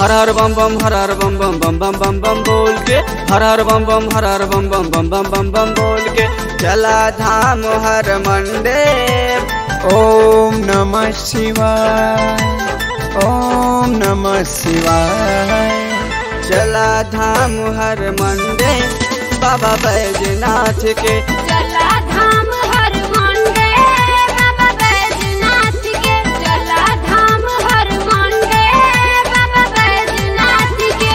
हर हर बम बम हर हर बम बम बम बम बम बम बोल के हर हर बम बम हर हर बम बम बम बम बम बम बोल के चला धाम हर मंडे ओम नमः शिवाय ओम नमः शिवाय चला धाम हर मंडे बाबा बैजनाथ के चला धाम हर मंडे बाबा बैजनाथ के चला धाम हर मंडे बाबा बैजनाथ के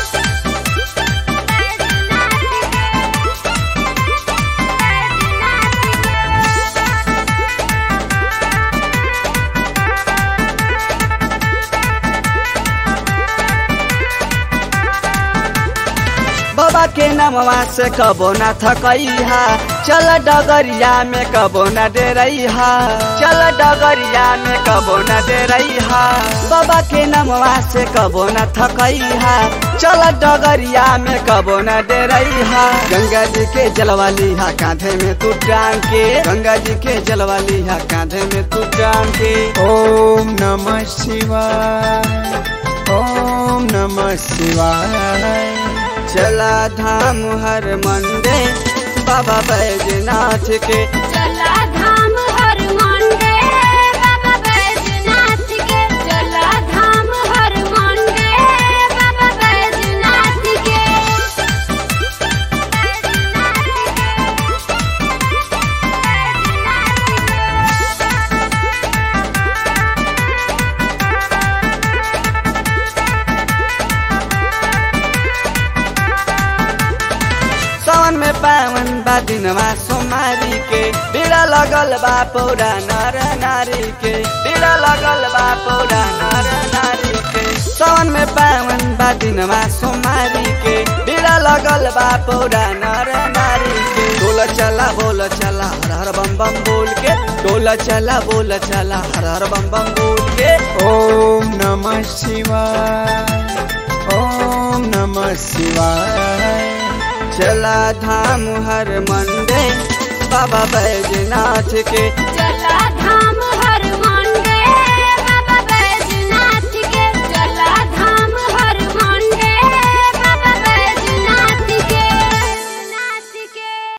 बाबा के नामवा से कबो न थकैहा चल डगरिया में कबो न डेरैहा चल डगरिया में कबो न डेरैहा बाबा के नामवा से कबो न थकैहा चल डगरिया में कबो न डेरैहा गंगा जी के जलवा लिहा कांधे में तू टांग के गंगा जी के जलवा लिहा कांधे में तू टांग के ओम नमः शिवाय ओम नमः शिवाय चला धाम हर मंडे बाबा बैजनाथ के चला धाम हर मंडे बाबा बैजनाथ के चला धाम हर मंडे बाबा बैजनाथ के सावन में पावन बा दिनवा सोमारी के बीड़ा लगल बा पौरा नर नारी के बीड़ा लगल बा पौरा नर नारी के सावन में पावन बा दिनवा सोमारी के बीड़ा लगल बा पौरा नर नारी के डोल चला बोल चला हर हर बम बम बोल के डोल चला बोल चला हर हर बम बम बोल के ओम नमः शिवाय ओम नमः शिवाय चला धाम हर मंडे बाबा बैजनाथ के